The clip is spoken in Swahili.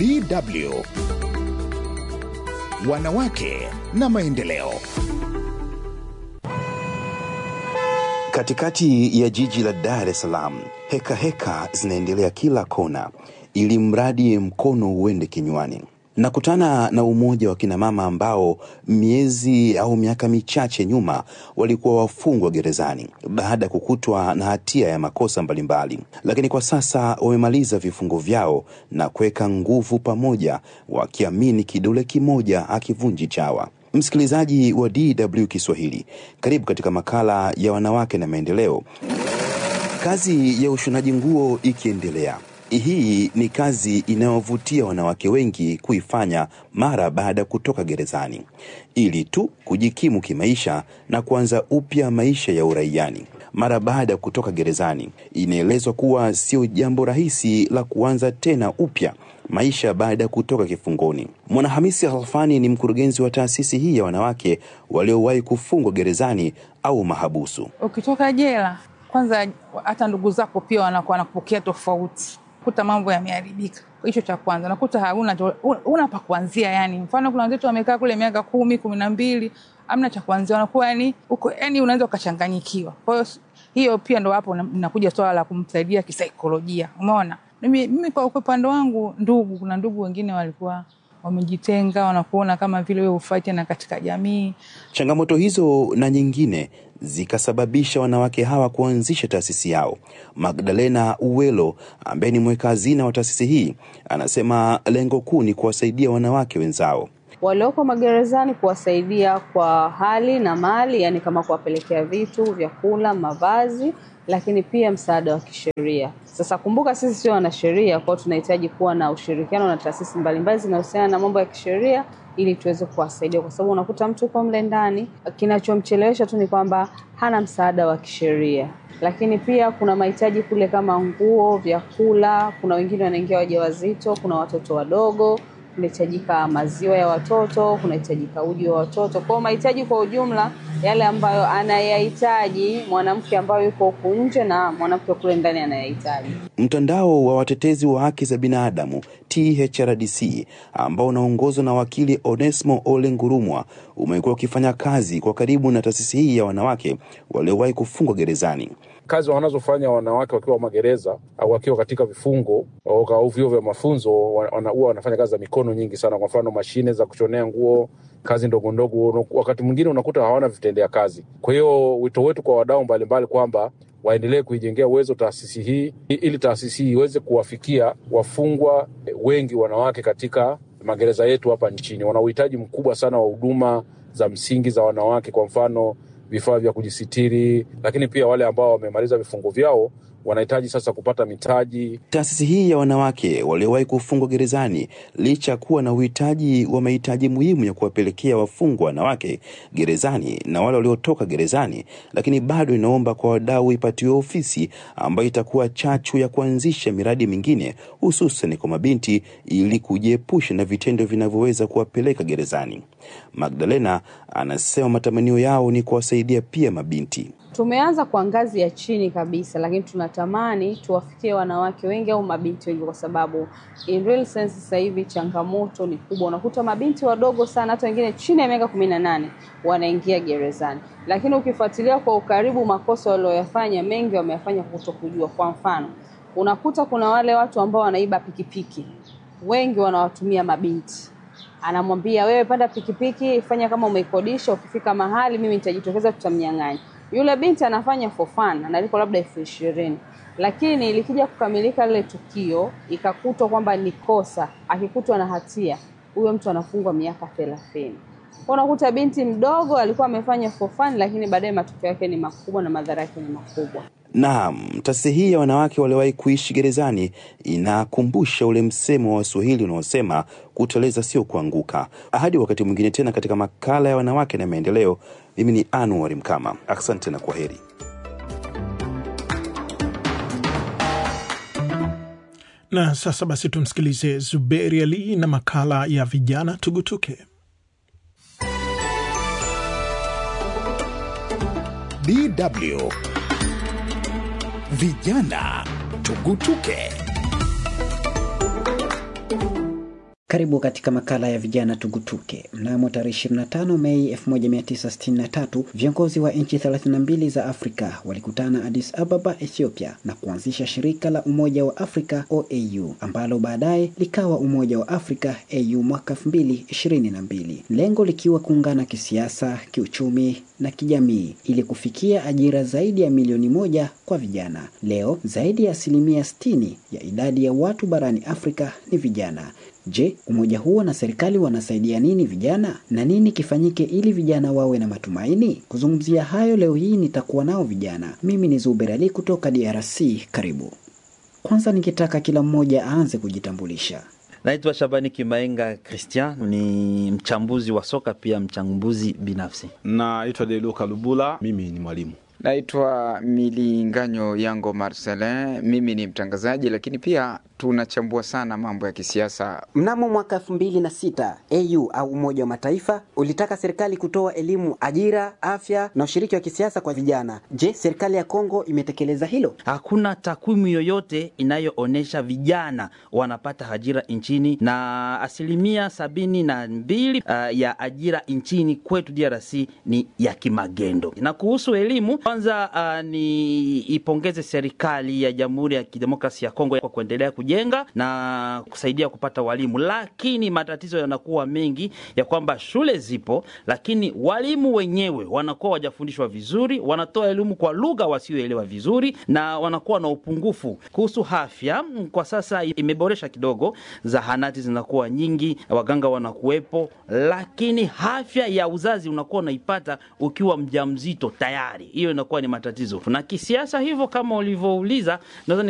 DW Wanawake na Maendeleo. Katikati ya jiji la Dar es Salaam, heka heka zinaendelea kila kona, ili mradi mkono uende kinywani. Nakutana na umoja wa kinamama ambao miezi au miaka michache nyuma walikuwa wafungwa gerezani baada ya kukutwa na hatia ya makosa mbalimbali, lakini kwa sasa wamemaliza vifungo vyao na kuweka nguvu pamoja, wakiamini kidole kimoja akivunji chawa. Msikilizaji wa DW Kiswahili, karibu katika makala ya wanawake na maendeleo. Kazi ya ushonaji nguo ikiendelea, hii ni kazi inayovutia wanawake wengi kuifanya mara baada ya kutoka gerezani, ili tu kujikimu kimaisha na kuanza upya maisha ya uraiani. Mara baada ya kutoka gerezani, inaelezwa kuwa sio jambo rahisi la kuanza tena upya maisha baada ya kutoka kifungoni. Mwanahamisi Halfani ni mkurugenzi wa taasisi hii ya wanawake waliowahi kufungwa gerezani au mahabusu. Ukitoka jela, kwanza hata ndugu zako pia wanakuwa wanakupokea tofauti, kuta mambo yameharibika. Hicho cha kwanza, nakuta hauna una pa kuanzia. Yani mfano kuna wenzetu wamekaa kule miaka kumi kumi na mbili amna cha kuanzia, wanakuwa yani uko yani unaweza ukachanganyikiwa. Kwa hiyo hiyo pia ndo hapo nakuja swala la kumsaidia kisaikolojia. Umeona, mimi, mimi kwa upande wangu, ndugu, kuna ndugu wengine walikuwa wamejitenga, wanakuona kama vile wewe hufai tena katika jamii. Changamoto hizo na nyingine zikasababisha wanawake hawa kuanzisha taasisi yao. Magdalena Uwelo ambaye ni mweka hazina wa taasisi hii anasema lengo kuu ni kuwasaidia wanawake wenzao walioko magerezani, kuwasaidia kwa hali na mali, yani kama kuwapelekea vitu, vyakula, mavazi lakini pia msaada wa kisheria. Sasa kumbuka, sisi sio wanasheria, kwao tunahitaji kuwa na ushirikiano na taasisi mbalimbali zinahusiana na mambo ya kisheria ili tuweze kuwasaidia, kwa sababu unakuta mtu uko mle ndani, kinachomchelewesha tu ni kwamba hana msaada wa kisheria. Lakini pia kuna mahitaji kule kama nguo, vyakula. Kuna wengine wanaingia wajawazito, kuna watoto wadogo kunahitajika maziwa ya watoto, kunahitajika uji wa watoto. Kwa mahitaji kwa ujumla yale ambayo anayahitaji mwanamke ambayo yuko huku nje na mwanamke kule ndani anayahitaji. Mtandao wa watetezi wa haki za binadamu THRDC ambao unaongozwa na wakili Onesmo Ole Ngurumwa umekuwa ukifanya kazi kwa karibu na taasisi hii ya wanawake waliowahi kufungwa gerezani. Kazi wanazofanya wanawake wakiwa magereza au wakiwa katika vifungo au vyuo vya mafunzo, huwa wana, wanafanya kazi za mikono nyingi sana. Kwa mfano, mashine za kushonea nguo, kazi ndogo ndogo. Wakati mwingine unakuta hawana vitendea kazi. Kwa hiyo wito wetu kwa wadau mbalimbali kwamba waendelee kuijengea uwezo taasisi hii ili taasisi hii iweze kuwafikia wafungwa wengi wanawake katika magereza yetu hapa nchini. Wana uhitaji mkubwa sana wa huduma za msingi za wanawake, kwa mfano vifaa vya kujisitiri, lakini pia wale ambao wamemaliza vifungo vyao wanahitaji sasa kupata mitaji. Taasisi hii ya wanawake waliowahi kufungwa gerezani, licha ya kuwa na uhitaji wa mahitaji muhimu ya kuwapelekea wafungwa wanawake gerezani na wale waliotoka gerezani, lakini bado inaomba kwa wadau ipatiwe ofisi ambayo itakuwa chachu ya kuanzisha miradi mingine, hususan kwa mabinti, ili kujiepusha na vitendo vinavyoweza kuwapeleka gerezani. Magdalena anasema matamanio yao ni kuwasaidia pia mabinti. Tumeanza kwa ngazi ya chini kabisa, lakini tunatamani tuwafikie wanawake wengi au mabinti wengi, kwa sababu in real sense sasa hivi changamoto ni kubwa. Unakuta mabinti wadogo sana, hata wengine chini ya miaka kumi na nane wanaingia gerezani, lakini ukifuatilia kwa ukaribu makosa walioyafanya mengi wameyafanya kuto kujua. Kwa mfano, unakuta kuna wale watu ambao wanaiba pikipiki, wengi wanawatumia mabinti anamwambia wewe, panda pikipiki, fanya kama umeikodisha, ukifika mahali mimi nitajitokeza, tutamnyang'anya. Yule binti anafanya for fun, analipwa labda elfu ishirini lakini likija kukamilika lile tukio ikakutwa kwamba ni kosa, akikutwa na hatia, huyo mtu anafungwa miaka thelathini. Unakuta binti mdogo alikuwa amefanya for fun, lakini baadaye matokeo yake ni makubwa na madhara yake ni makubwa. Naam, taasisi hii ya wanawake waliowahi kuishi gerezani inakumbusha ule msemo wa Waswahili unaosema kuteleza sio kuanguka. Hadi wakati mwingine tena katika makala ya wanawake na maendeleo, mimi ni Anwar Mkama. Asante na kwa heri. Na sasa basi tumsikilize Zuberi Ali na makala ya vijana tugutuke. DW Vijana Tugutuke. Karibu katika makala ya vijana tugutuke. Mnamo tarehe 25 Mei 1963 viongozi wa nchi 32 za Afrika walikutana Addis Ababa, Ethiopia na kuanzisha shirika la Umoja wa Afrika OAU ambalo baadaye likawa Umoja wa Afrika AU mwaka 2022, lengo likiwa kuungana kisiasa, kiuchumi na kijamii ili kufikia ajira zaidi ya milioni moja kwa vijana. Leo zaidi ya asilimia 60 ya idadi ya watu barani Afrika ni vijana. Je, umoja huo na serikali wanasaidia nini vijana na nini kifanyike ili vijana wawe na matumaini? Kuzungumzia hayo leo hii nitakuwa nao vijana. Mimi ni Zuber Ali kutoka DRC. Karibu. Kwanza ningetaka kila mmoja aanze kujitambulisha. Naitwa Shabani Kimaenga Christian, ni mchambuzi wa soka pia mchambuzi binafsi. Naitwa Deluka Lubula, mimi ni mwalimu. Naitwa Milinganyo Yango Marcelin, mimi ni mtangazaji, lakini pia tunachambua sana mambo ya kisiasa. Mnamo mwaka elfu mbili na sita AU au Umoja wa Mataifa ulitaka serikali kutoa elimu, ajira, afya na ushiriki wa kisiasa kwa vijana. Je, serikali ya Kongo imetekeleza hilo? Hakuna takwimu yoyote inayoonyesha vijana wanapata ajira nchini, na asilimia sabini na mbili uh, ya ajira nchini kwetu DRC ni ya kimagendo. Na kuhusu elimu, kwanza uh, ni ipongeze serikali ya Jamhuri ya Kidemokrasia ya Kongo kwa kuendelea kujenga na kusaidia kupata walimu, lakini matatizo yanakuwa mengi ya kwamba shule zipo, lakini walimu wenyewe wanakuwa wajafundishwa vizuri, wanatoa elimu kwa lugha wasioelewa vizuri, na wanakuwa na upungufu. Kuhusu afya, kwa sasa imeboresha kidogo, zahanati zinakuwa nyingi, waganga wanakuwepo, lakini afya ya uzazi unakuwa unaipata ukiwa mjamzito tayari, hiyo inakuwa ni matatizo. Na kisiasa hivyo, kama ulivyouliza, naweza